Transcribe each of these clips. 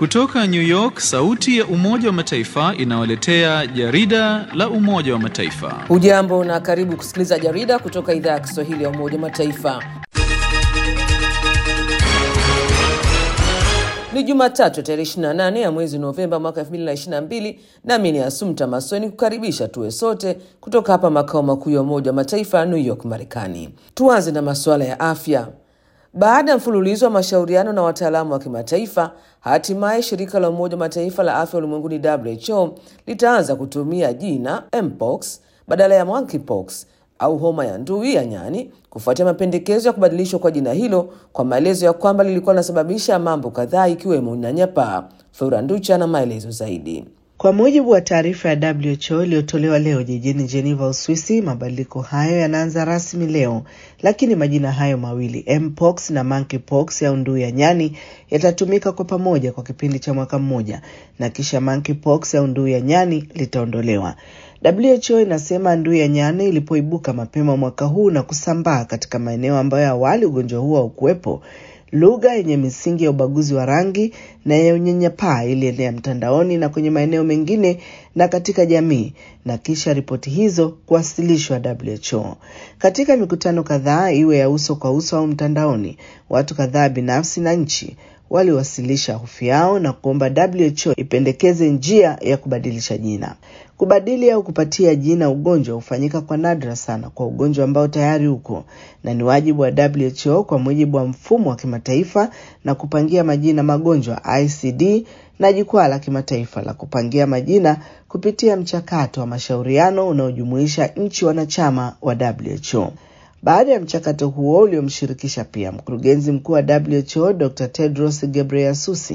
Kutoka New York, sauti ya Umoja wa Mataifa inawaletea jarida la Umoja wa Mataifa. Hujambo na karibu kusikiliza jarida kutoka idhaa ya Kiswahili ya Umoja wa Mataifa. Ni Jumatatu tarehe 28 ya mwezi Novemba mwaka 2022, nami ni Asumta Masoni kukaribisha tuwe sote kutoka hapa makao makuu ya Umoja wa Mataifa New York, Marekani. Tuanze na masuala ya afya. Baada ya mfululizo wa mashauriano na wataalamu wa kimataifa, hatimaye shirika la Umoja wa Mataifa la afya ulimwenguni WHO litaanza kutumia jina mpox badala ya monkeypox au homa ya ndui ya nyani kufuatia mapendekezo ya kubadilishwa kwa jina hilo kwa maelezo ya kwamba lilikuwa linasababisha mambo kadhaa ikiwemo unyanyapaa. Flora Nducha na maelezo zaidi. Kwa mujibu wa taarifa ya WHO iliyotolewa leo jijini Geneva, Uswisi, mabadiliko hayo yanaanza rasmi leo, lakini majina hayo mawili mpox na monkeypox au ndui ya nyani yatatumika kwa pamoja kwa kipindi cha mwaka mmoja, na kisha monkeypox au ndui ya nyani litaondolewa. WHO inasema ndui ya nyani ilipoibuka mapema mwaka huu na kusambaa katika maeneo ambayo awali ugonjwa huo haukuwepo, lugha yenye misingi ya ubaguzi wa rangi na ya unyanyapaa ilienea mtandaoni na kwenye maeneo mengine na katika jamii, na kisha ripoti hizo kuwasilishwa WHO. Katika mikutano kadhaa, iwe ya uso kwa uso au mtandaoni, watu kadhaa binafsi na nchi waliwasilisha hofu yao na kuomba WHO ipendekeze njia ya kubadilisha jina. Kubadili au kupatia jina ugonjwa hufanyika kwa nadra sana kwa ugonjwa ambao tayari uko, na ni wajibu wa WHO kwa mujibu wa mfumo wa kimataifa na kupangia majina magonjwa ICD na jukwaa la kimataifa la kupangia majina kupitia mchakato wa mashauriano unaojumuisha nchi wanachama wa WHO. Baada ya mchakato huo uliomshirikisha pia mkurugenzi mkuu wa WHO Dr. Tedros Ghebreyesus,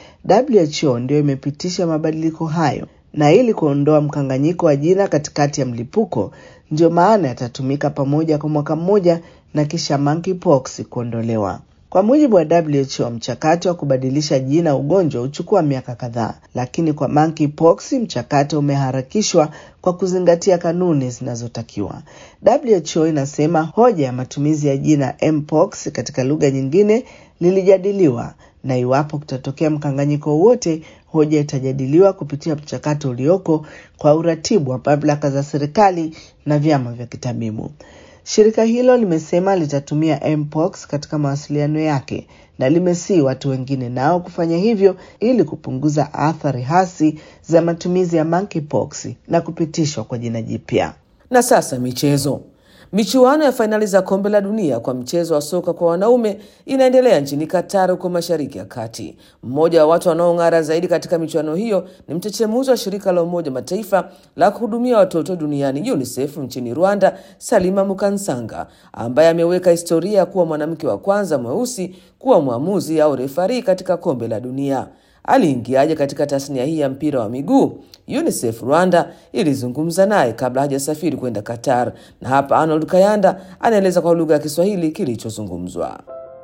WHO ndio imepitisha mabadiliko hayo, na ili kuondoa mkanganyiko wa jina katikati ya mlipuko, ndio maana yatatumika pamoja kwa mwaka mmoja na kisha monkeypox kuondolewa. Kwa mujibu wa WHO, mchakato wa kubadilisha jina ugonjwa huchukua miaka kadhaa, lakini kwa monkeypox mchakato umeharakishwa kwa kuzingatia kanuni zinazotakiwa. WHO inasema hoja ya matumizi ya jina mpox katika lugha nyingine lilijadiliwa, na iwapo kutatokea mkanganyiko wowote, hoja itajadiliwa kupitia mchakato ulioko kwa uratibu wa mamlaka za serikali na vyama vya kitabibu. Shirika hilo limesema litatumia mpox katika mawasiliano yake na limesii watu wengine nao kufanya hivyo ili kupunguza athari hasi za matumizi ya monkeypox na kupitishwa kwa jina jipya. Na sasa michezo. Michuano ya fainali za kombe la dunia kwa mchezo wa soka kwa wanaume inaendelea nchini Qatar, huko mashariki ya kati. Mmoja wa watu wanaong'ara zaidi katika michuano hiyo ni mchechemuzi wa shirika la Umoja Mataifa la kuhudumia watoto duniani UNICEF nchini Rwanda, Salima Mukansanga, ambaye ameweka historia ya kuwa mwanamke wa kwanza mweusi kuwa mwamuzi au refari katika kombe la dunia. Aliingiaje katika tasnia hii ya mpira wa miguu? UNICEF Rwanda ilizungumza naye kabla hajasafiri kwenda Qatar, na hapa Arnold Kayanda anaeleza kwa lugha ya Kiswahili kilichozungumzwa.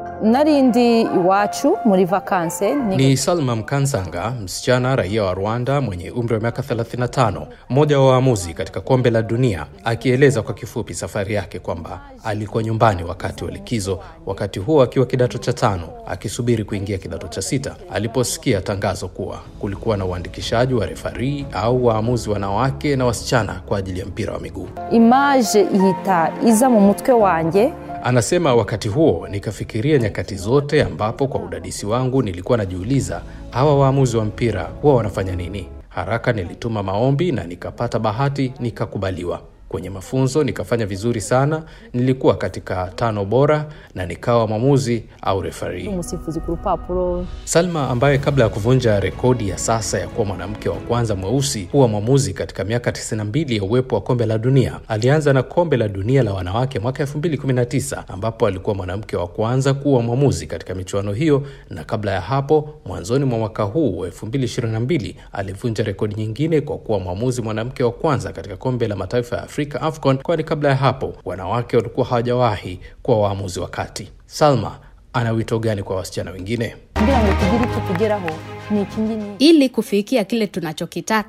narindi iwacu muri vakanse Ni Salma Mkansanga, msichana raia wa Rwanda mwenye umri wa miaka 35, mmoja wa waamuzi katika kombe la dunia, akieleza kwa kifupi safari yake kwamba alikuwa nyumbani wakati wa likizo, wakati huo akiwa kidato cha tano akisubiri kuingia kidato cha sita, aliposikia tangazo kuwa kulikuwa na uandikishaji wa refari au waamuzi wanawake na wasichana kwa ajili ya mpira wa miguu. imaje ihita iza mu mutwe wanjye Anasema wakati huo nikafikiria nyakati zote ambapo kwa udadisi wangu nilikuwa najiuliza hawa waamuzi wa mpira huwa wanafanya nini. Haraka nilituma maombi na nikapata bahati, nikakubaliwa. Kwenye mafunzo nikafanya vizuri sana, nilikuwa katika tano bora na nikawa mwamuzi au refari. umusifuzi ku rupapuro Salma ambaye kabla ya kuvunja rekodi ya sasa ya kuwa mwanamke wa kwanza mweusi kuwa mwamuzi katika miaka 92 ya uwepo wa kombe la dunia, alianza na kombe la dunia la wanawake mwaka 2019 ambapo alikuwa mwanamke wa kwanza kuwa mwamuzi katika michuano hiyo, na kabla ya hapo, mwanzoni mwa mwaka huu wa 2022 alivunja rekodi nyingine kwa kuwa mwamuzi mwanamke wa kwanza katika kombe la mataifa ya Afrika AFCON, kwani kabla ya hapo wanawake walikuwa hawajawahi kuwa waamuzi wa kati. Salma ana wito gani kwa wasichana wengine? kugira ngo tugire icyo tugeraho ni iki ngiki Ili kufikia kile tunachokitaka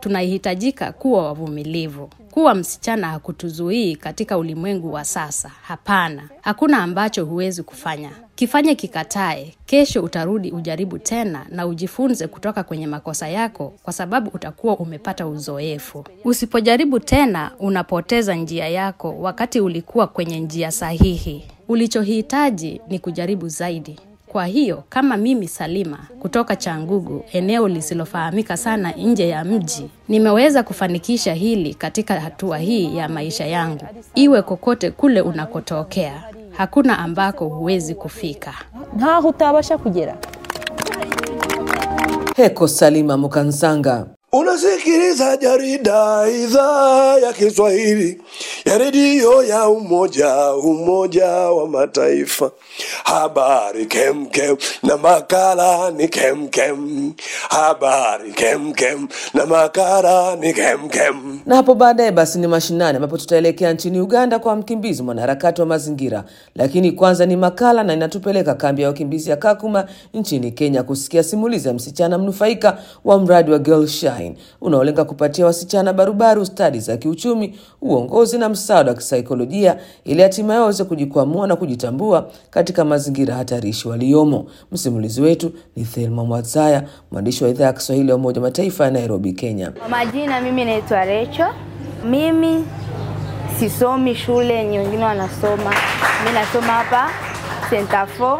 tunahitajika kuwa wavumilivu. Kuwa msichana hakutuzuii katika ulimwengu wa sasa. Hapana, hakuna ambacho huwezi kufanya. Kifanye kikatae, kesho utarudi ujaribu tena na ujifunze kutoka kwenye makosa yako, kwa sababu utakuwa umepata uzoefu. Usipojaribu tena, unapoteza njia yako wakati ulikuwa kwenye njia sahihi. Ulichohitaji ni kujaribu zaidi. Kwa hiyo kama mimi Salima kutoka Changugu, eneo lisilofahamika sana nje ya mji, nimeweza kufanikisha hili katika hatua hii ya maisha yangu. Iwe kokote kule unakotokea, hakuna ambako huwezi kufika. ntaho utabasha kugera Heko Salima Mukansanga. Unasikiliza jarida idhaa ya Kiswahili ya redio ya Umoja Umoja wa Mataifa. Habari kemkem na makala ni kemkem. Habari kemkem na makala ni kemkem. Na hapo baadaye basi ni mashinani ambapo tutaelekea nchini Uganda kwa mkimbizi mwanaharakati wa mazingira, lakini kwanza ni makala na inatupeleka kambi ya wakimbizi ya Kakuma nchini Kenya kusikia simulizi ya msichana mnufaika wa mradi wa Girl Shine unaolenga kupatia wasichana barubaru stadi za kiuchumi, uongozi na msaada wa kisaikolojia ili hatimaye waweze kujikwamua na kujitambua katika mazingira hatarishi waliomo. Msimulizi wetu ni Thelma Mwazaya, mwandishi wa idhaa ya Kiswahili ya Umoja wa Mataifa ya Nairobi, Kenya. Kwa majina mimi naitwa Recho. Mimi sisomi shule yenye wengine wanasoma. Mimi nasoma hapa Center 4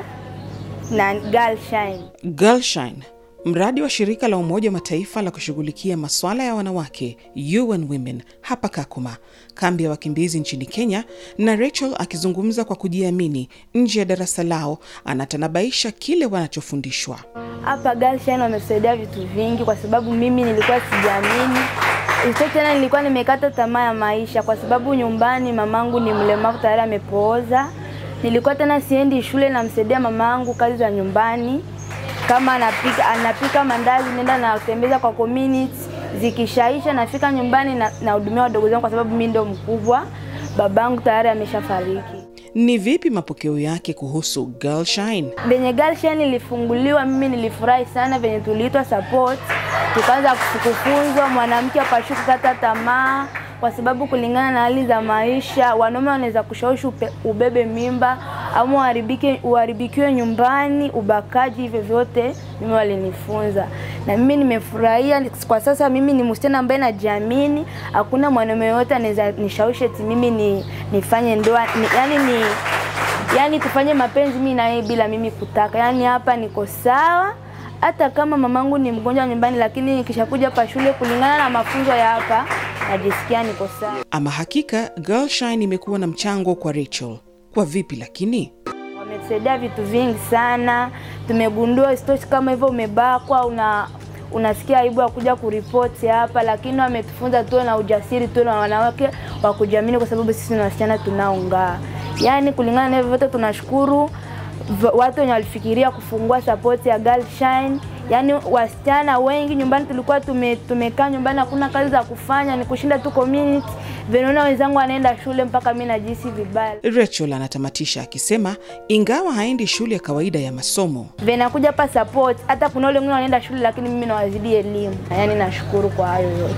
na Girl Shine. Girlshine, mradi wa shirika la Umoja wa Mataifa la kushughulikia masuala ya wanawake UN Women hapa Kakuma, kambi ya wakimbizi nchini Kenya, na Rachel akizungumza kwa kujiamini nje ya darasa lao, anatanabaisha kile wanachofundishwa. Hapa Girl Shine wametusaidia vitu vingi kwa sababu mimi nilikuwa sijiamini. Isitoshe tena nilikuwa nimekata tamaa ya maisha kwa sababu nyumbani mamangu ni mlemavu tayari amepooza. Nilikuwa tena siendi shule, namsaidia mamangu kazi za nyumbani kama anapika, anapika mandazi, nenda natembeza kwa community, zikishaisha nafika nyumbani na nahudumia wadogo zangu kwa sababu mimi ndo mkubwa, babangu tayari ameshafariki. Ni vipi mapokeo yake kuhusu Girlshine? Venye Girl Shine ilifunguliwa, mimi nilifurahi sana venye tuliitwa support, tukaanza kufunzwa, mwanamke apashu kukata tamaa kwa sababu kulingana na hali za maisha, wanaume wanaweza kushawishi upe- ubebe mimba ama uharibike uharibikiwe nyumbani, ubakaji, hivyo vyote mimi walinifunza, na mimi nimefurahia. Kwa sasa mimi ni msichana ambaye najiamini, hakuna mwanaume yoyote anaweza nishawishi eti mimi ni, nifanye ndoa ni, yani ni yani tufanye mapenzi mimi na yeye bila mimi kutaka. Yani hapa niko sawa, hata kama mamangu ni mgonjwa nyumbani, lakini nikishakuja hapa shule, kulingana na mafunzo ya hapa, najisikia niko sawa. Ama hakika Girlshine imekuwa na mchango kwa Rachel. Kwa vipi lakini? Wametusaidia vitu vingi sana, tumegundua isitoshi kama hivyo umebakwa una unasikia aibu ya kuja kuripoti hapa, lakini wametufunza tuwe na ujasiri, tuwe na wanawake wa kujiamini, kwa sababu sisi ni wasichana tunaong'aa. Yaani kulingana na hivyo vyote tunashukuru v- watu wenye walifikiria kufungua support ya Girl Shine. Yaani wasichana wengi nyumbani tulikuwa tume, tumekaa nyumbani hakuna kazi za kufanya, ni kushinda tu community. Vinaona wenzangu wanaenda shule mpaka mimi najihisi vibaya. Rachel anatamatisha akisema ingawa haendi shule ya kawaida ya masomo, Vinakuja hapa support, hata kuna wale wengine wanaenda shule lakini mimi nawazidi elimu. Yaani nashukuru kwa hayo yote.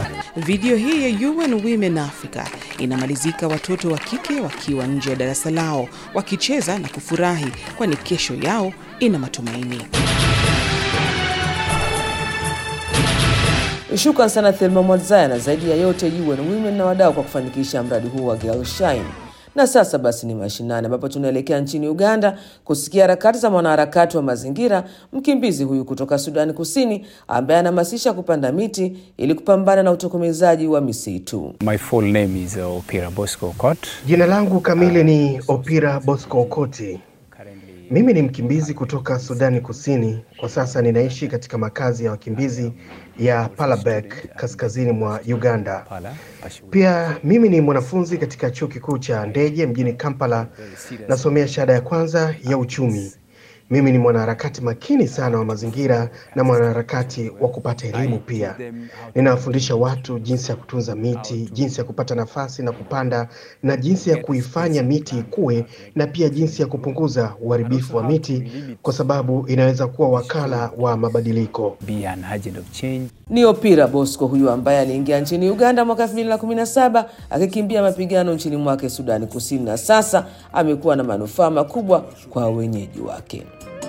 Video hii ya UN Women Africa inamalizika watoto wa kike wakiwa nje ya darasa lao wakicheza na kufurahi, kwani kesho yao ina matumaini. Shukran sana Thelma Mwadzaya na zaidi ya yote UN Women na wadau kwa kufanikisha mradi huu wa Girl Shine. Na sasa basi ni mashinani ambapo tunaelekea nchini Uganda kusikia harakati za mwanaharakati wa mazingira, mkimbizi huyu kutoka Sudani Kusini ambaye anahamasisha kupanda miti ili kupambana na utokomezaji wa misitu. My full name is uh, Opira Bosco Okot. Jina langu kamili ni Opira Bosco Okoti. Mimi ni mkimbizi kutoka Sudani Kusini. Kwa sasa ninaishi katika makazi ya wakimbizi ya Palabek kaskazini mwa Uganda. Pia mimi ni mwanafunzi katika chuo kikuu cha Ndeje mjini Kampala. Nasomea shahada ya kwanza ya uchumi. Mimi ni mwanaharakati makini sana wa mazingira na mwanaharakati wa kupata elimu pia. Ninawafundisha watu jinsi ya kutunza miti, jinsi ya kupata nafasi na kupanda, na jinsi ya kuifanya miti ikue, na pia jinsi ya kupunguza uharibifu wa miti, kwa sababu inaweza kuwa wakala wa mabadiliko. be an agent of change. Ni Opira Bosco huyu ambaye aliingia nchini Uganda mwaka 2017 akikimbia mapigano nchini mwake Sudani Kusini, na sasa amekuwa na manufaa makubwa kwa wenyeji wake.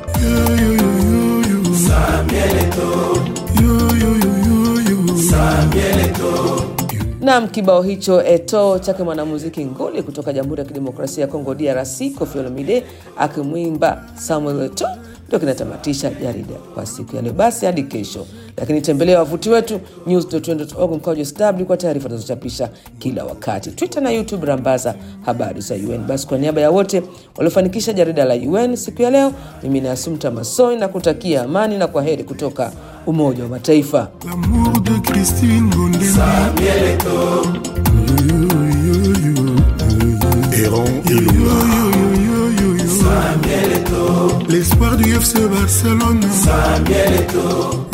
Nam, kibao hicho eto chake mwanamuziki nguli kutoka Jamhuri ya Kidemokrasia ya Kongo DRC Koffi Olomide akimwimba Samuel Eto ndio kinatamatisha jarida kwa siku ya leo. Basi hadi kesho, lakini tembelea wavuti wetu news.org mkwaju sw kwa taarifa tunazochapisha kila wakati, Twitter na YouTube rambaza habari za UN. Basi kwa niaba ya wote waliofanikisha jarida la UN siku ya leo, mimi ni Asumta Masoi na kutakia amani na kwa heri kutoka Umoja wa Mataifa. L'amour de Christine Gondema. Héron Ilunga. L'espoir du FC Barcelone.